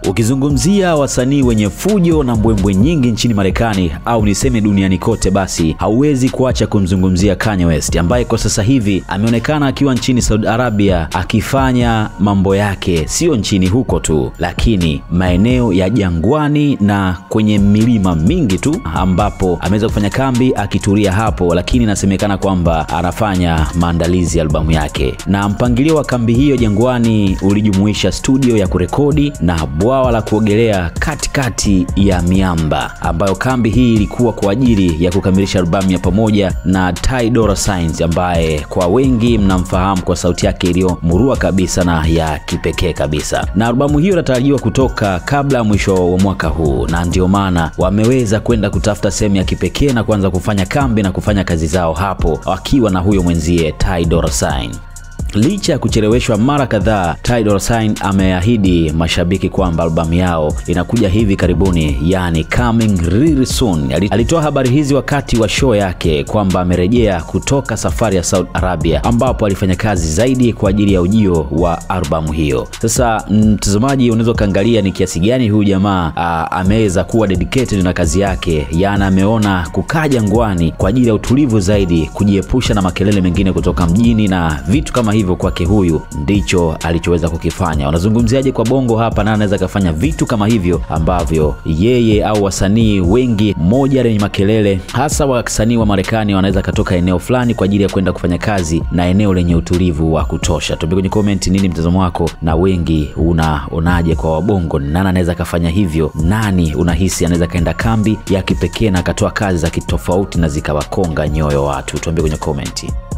Ukizungumzia wasanii wenye fujo na mbwembwe nyingi nchini Marekani au niseme duniani kote, basi hauwezi kuacha kumzungumzia Kanye West ambaye kwa sasa hivi ameonekana akiwa nchini Saudi Arabia akifanya mambo yake, sio nchini huko tu, lakini maeneo ya jangwani na kwenye milima mingi tu, ambapo ameweza kufanya kambi akitulia hapo, lakini inasemekana kwamba anafanya maandalizi ya albamu yake, na mpangilio wa kambi hiyo jangwani ulijumuisha studio ya kurekodi na bwawa la kuogelea katikati ya miamba, ambayo kambi hii ilikuwa kwa ajili ya kukamilisha albamu ya pamoja na Ty Dolla Sign ambaye kwa wengi mnamfahamu kwa sauti yake iliyomurua kabisa na ya kipekee kabisa, na albamu hiyo inatarajiwa kutoka kabla ya mwisho wa mwaka huu, na ndio maana wameweza kwenda kutafuta sehemu ya kipekee na kuanza kufanya kambi na kufanya kazi zao hapo wakiwa na huyo mwenzie Ty Dolla Sign. Licha ya kucheleweshwa mara kadhaa, Ty Dolla Sign ameahidi mashabiki kwamba albamu yao inakuja hivi karibuni, yani coming really soon. Alitoa habari hizi wakati wa show yake kwamba amerejea kutoka safari ya Saudi Arabia, ambapo alifanya kazi zaidi kwa ajili ya ujio wa albamu hiyo. Sasa mtazamaji, unaweza ukaangalia ni kiasi gani huyu jamaa ameweza kuwa dedicated na kazi yake, yani ameona kukaa jangwani kwa ajili ya utulivu zaidi, kujiepusha na makelele mengine kutoka mjini na vitu kama hivyo kwake huyu ndicho alichoweza kukifanya. Wanazungumziaje kwa bongo hapa, na anaweza akafanya vitu kama hivyo ambavyo yeye au wasanii wengi moja lenye makelele, hasa wasanii wa Marekani wanaweza katoka eneo fulani kwa ajili ya kwenda kufanya kazi na eneo lenye utulivu wa kutosha. Tuambie kwenye comment nini mtazamo wako, na wengi unaonaje kwa wabongo, nani anaweza akafanya hivyo? Nani unahisi anaweza kaenda kambi ya kipekee na akatoa kazi za kitofauti na zikawakonga nyoyo watu? Tuambie kwenye comment.